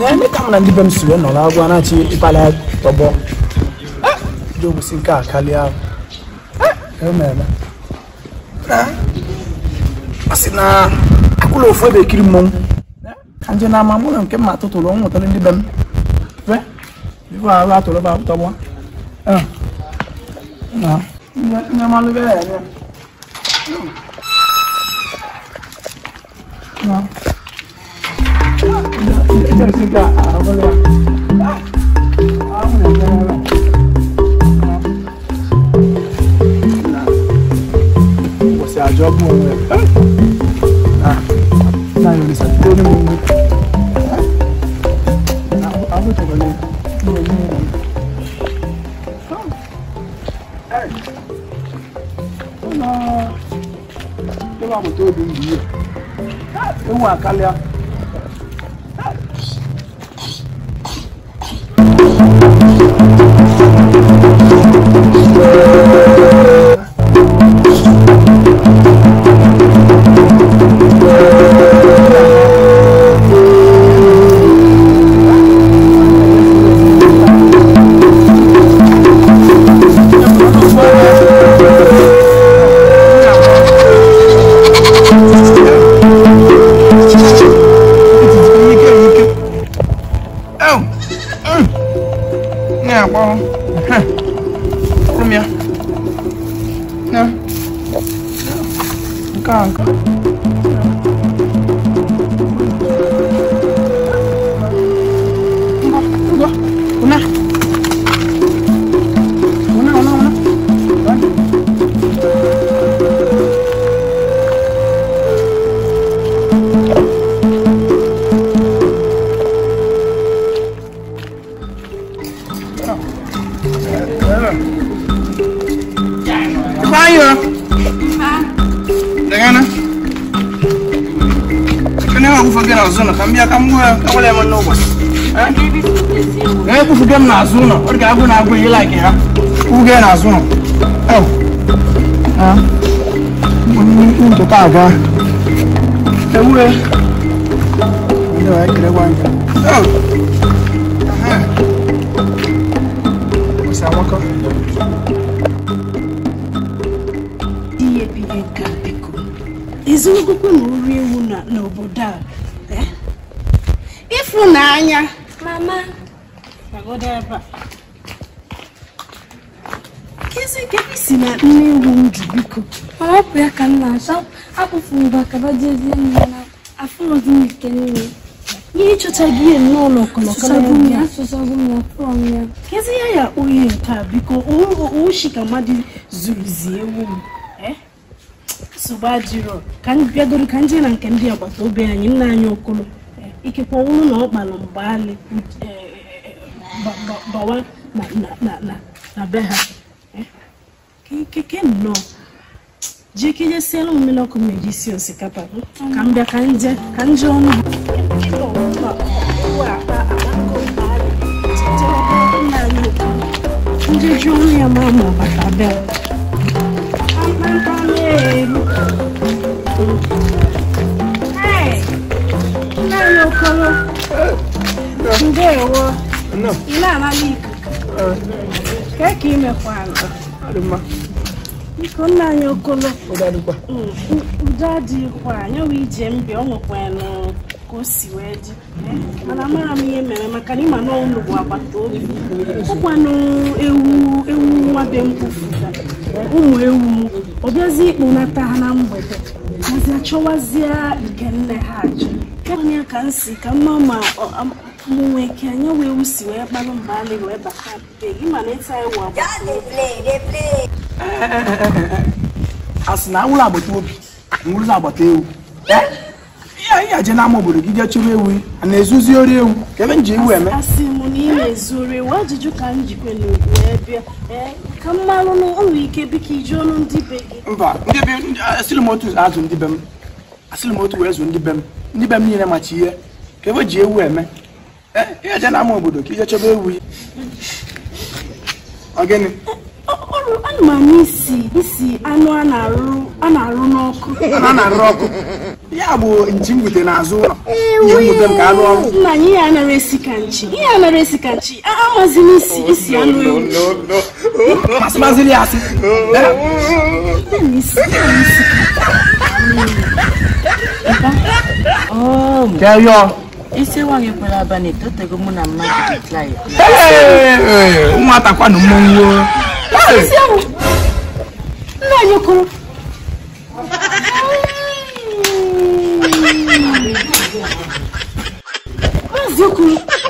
na-eme ka m na ndị be m si wee nọrọ agwa na-achị ịkpali tọgbọ jobusi nke a karịa ahụ ememe ọ sị na akwụla ofu ebe ekiri mmọnwụ ka nje na-ama mụ na nke mma tụtụrụ ọ nwetara ndị be m fe ife ahụ atụrụ ba tọgbọ nye malụ be ya ya Jessica, ahụla ụbọchị ajọ bụ onwe na ya olisa toro m nwe abụtabala ụlọ agbata obi m bụ ihe ewu akalịa ekwufuge m n'azụ ụlọ ọ ga agụ na-agụ ihe laik ha kwuge n'azụ ụlọ nketa aga ewure ihe bihe nke a biko ezinụkwụ na uri ewu n'obodo a ịfụnanya Mama, Pagoda ebe a. Kezi kebi si na nne ewu nju biko. ọ hapụ ya ka m na-achọ akpụfụ mgbe akaba jezie nne na afụrụzi m ike niile Ihe ịchọta gị ihe n'ụlọ ọkọlọkọ asụsọgbu m ya asụsọgbu m ya fụọ m ya Kezi ya ya oyi nke a biko oshi ka mmadụ zuruzi ewu m. Eh? Nsogbu adịrọ ka m bịagoro ka m jee na nke ndị agbata obi anyị nna anyị okolo Eh, ikekwe ọnwụrụ na ọ kpalụ mgbalị bawa na na- na na na be ha Eh? Ke- keke nnọọ jee ka ejesiela m mmiri ọkụ m eji sie osikapa ka m bịa ka m jee ka m jee ọnụ ha ndị ji ọnụ ya ma ma bata bịa nna anyị okoro ndewo ị na-anala ikuku kee ka imekwala biko nna anyị okolo udo adịghịkwa anyanwụ ije mbi ọ nwekwanụ ka o si wee dị mana amara m ihe mere maka na ịma na ụlọ bụ agbata obi ụkwanụ ewu ewu nwa be m kwufuga ụmụ ewu m ọ bịazi ịkpụnata ha na mgbede mazi achọwazie nke nne ha achọ kenya ka m si ka mma ma ọ- am- mụ nwee ike anya wee ewu si wee kpalụ mgbe alị wee bata be gị ma na ịta ewu agbata obi a sị na ụlọ agbata obi nwụrụzi agbata ewu ihe ihe aje n'ama obodo gị jee chụrụ ewu a na-ezuzi ori ewu ka ebe m ji ewu eme asị m na ị na-ezuru ewu ajụjụ ka m jikwe n'ugwu wee bịa ee ka m marụ na o nwere ike biko iji ọnụ ndị be gị mba ndị be ndị- asịrị m otu azụ ndị be m asịrị m otu wee zụ ndị be m ndị be m niile machi ihe ka ebe ji ewu eme Eh, ihe aje n'ama obodo ka ije chọba ewu ọ gịnị Ọ- ọrụ ana m anya isi isi anụ a na-arụ a na-arụ n'ọkụ a na-arụ ọkụ ya bụ nchi m bute n'azụ ụlọ ihe m bute m ka anụ ọrụ nna anyị ihe anara esi ka nchi ihe anara esi ka nchi a- amazi m isi isi anụ ewu masị mazịrị ya asị Eh, Oh, bịa yọọ isi nwaanyị kwere abalị etotego mụ na mmadụ dịkla ya Hey, ụmụata kwanụ mmọnwụ o. Hey, isi ahụ nna anyị okoro maazị okoro